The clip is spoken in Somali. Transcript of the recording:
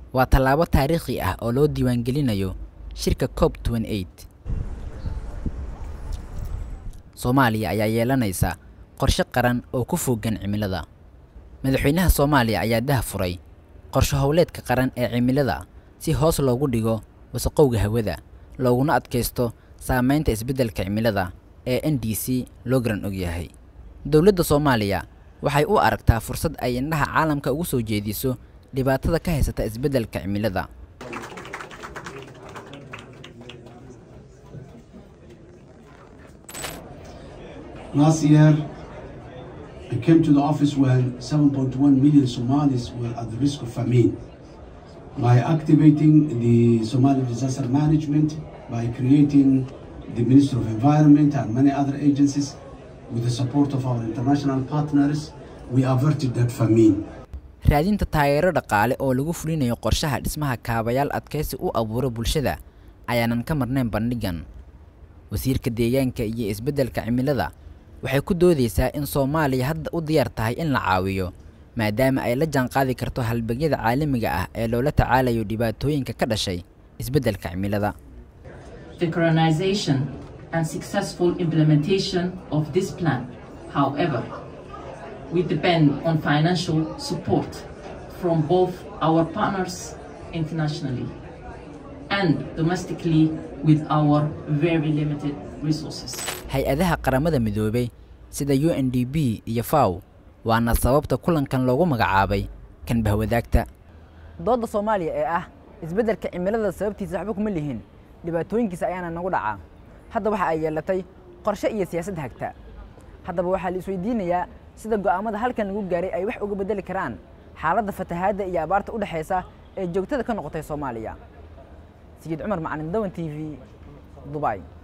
waa tallaabo taariikhi ah oo loo diiwaangelinayo shirka cob soomaaliya ayaa yeelanaysa qorshe qaran oo ku fogan cimilada madaxweynaha soomaaliya ayaa daha furay qorshe howleedka qaran ee cimilada si hoos loogu dhigo wasaqowga hawada looguna adkaysto saamaynta isbeddelka cimilada ee n d c loo garan ogyahay dowladda soomaaliya waxay u aragtaa fursad ay indhaha caalamka ugu soo jeediso dhibaatada ka haysata isbeddelka cimilada Last year, I came to the office when 7.1 million Somalis were at the risk of famine. By activating the Somali disaster management, by creating the Ministry of Environment and many other agencies, with the support of our international partners, we averted that famine. raadinta taageero dhaqaale oo lagu fulinayo qorshaha dhismaha kaabayaal adkaysi u abuura bulshada ayaanan ka marnayn bandhigan wasiirka deegaanka iyo isbeddelka cimilada waxay ku doodaysaa in soomaaliya hadda u diyaar tahay in la caawiyo maadaama ay la jaanqaadi karto halbeegyada caalamiga ah ee loola tacaalayo dhibaatooyinka ka dhashay isbeddelka cimilada synchronization and successful implementation of this plan. However, we depend on financial support from both our partners internationally and domestically with our very limited resources. hay-adaha qaramada midoobay sida u n d b iyo faw waana sababta kulankan loogu magacaabay kan bahwadaagta doodda soomaaliya ee ah isbeddelka cimilada sababtiisa waxba kuma lihin dhibaatooyinkiisa ayaana nagu dhacaa hadda waxa ay yeelatay qorshe iyo siyaasad hagta haddaba waxaa la isweydiinayaa sida go'aamada halkan lagu gaaray ay wax uga beddeli karaan xaaladda fatahaadda iyo abaarta u dhexaysa ee joogtada ka noqotay soomaaliya sayid cumar macalin dawan t v dubai